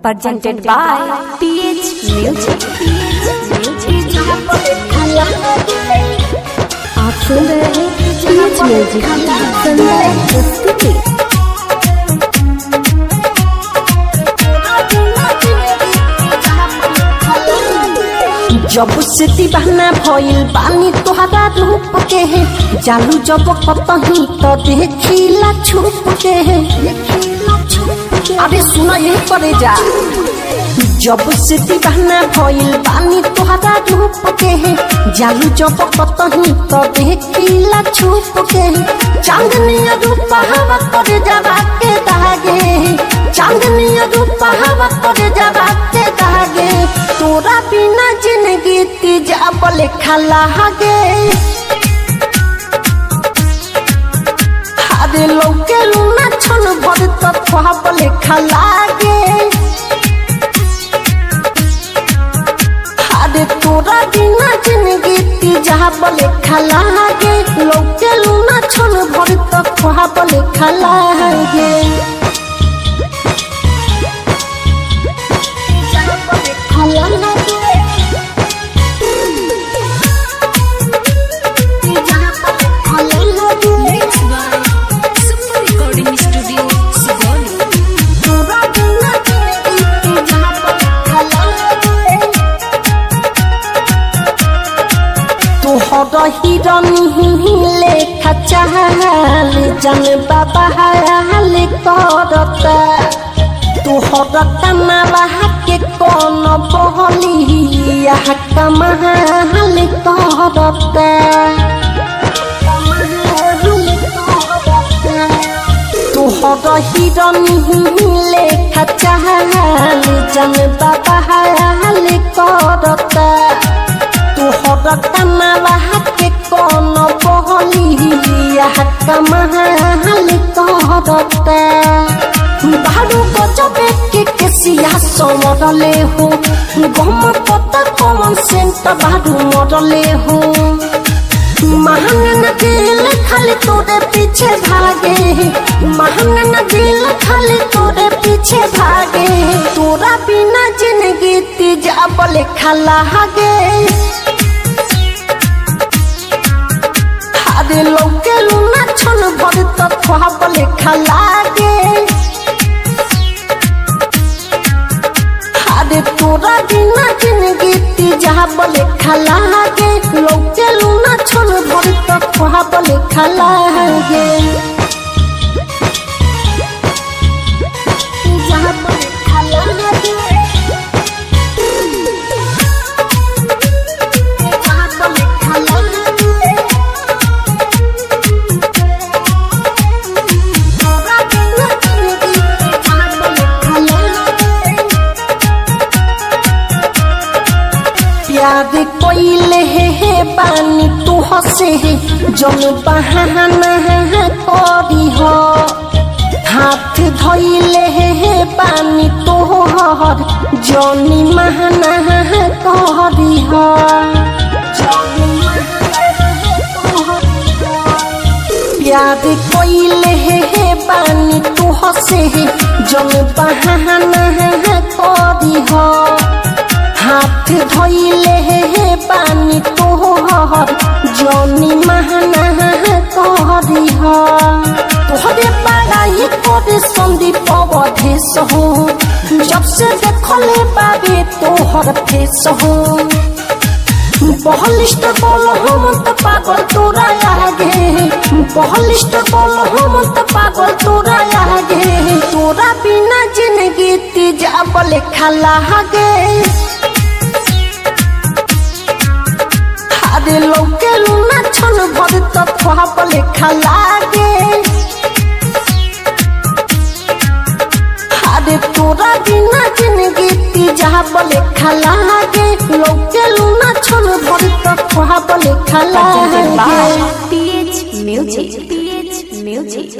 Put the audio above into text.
presented by TH Music. आप सुन रहे हैं TH Music संदर्भ प्रस्तुति जब से दीवाना भइल बानी तोहरा रूप के है जालू जब कतही तो देखिला छुप के है अरे सुना ये करे जा जब से दीवाना भइल बानी तोहरा रूप के है जालू जब कतही तो देखिला छुप के है चांदनी रूप हवा करे जरा के दागे चांदनी रूप हवा करे जरा के दागे तोरा बिना जिंदगी तीजा बोले खला गे हारे लौके लूना छन भर तत्वा बोले खला गे हारे तोरा बिना जिंदगी तीजा बोले खला गे लौके लूना छन भर तत्वा बोले खला गे Super Recording Studio, Sigoli. तोहर हिरनी लेखा चाहल जन बाबा हाल करता तोहर कमावा के कौन बहलिया कमाल करता तोहर हिरनी लेखा चाहल जन बाबा हाल करता तोहर कमावा के कौन बहलिया कमाल करता बारू गजबे के केसिया समरले हो गम पता कौन सेंट बारू मरले हो महंगा दिल खाली तोरे पीछे भागे महंगा दिल खाली तोरे पीछे भागे तोरा बिना जिंदगी तीजा बोले खाला गे हारे लौके लूना छन भर तत्वा बोले खाला गे हारे तोरा बिना जिंदगी तीजा बोले खाला गे लौके लूना छन भर तत्वा बोले खाला गे तीजा बोले खाला गे तीजा बोले खाला गे प्यार कोइले हे हे बानी तू हसे हे जन बहाना करी हो हाथ धोइले हे हे बानी तोहर जनी महाना करी हो प्यार कोइले हे हे बानी तू हसे हे जन बहाना करी हो हाथ धोइले हे हे पानी तोहर जनी महाना कहरी ह तोहरे पढ़ाई करे संदीप अवधेश हो जब से देखले बाबे तोहर फेस हो बहलिस्ट बोल हम त पागल तोरा आगे बहलिस्ट बोल हम त पागल तोरा आगे तोरा बिना जिंदगी तीजा बोले खाला गे हारे लौके लूना छन भर तत्वा बोले खाला गे हारे तोरा बिना जिंदगी तीजा बोले खाला गे लौके लूना छन भर तत्वा बोले खाला Presented गे by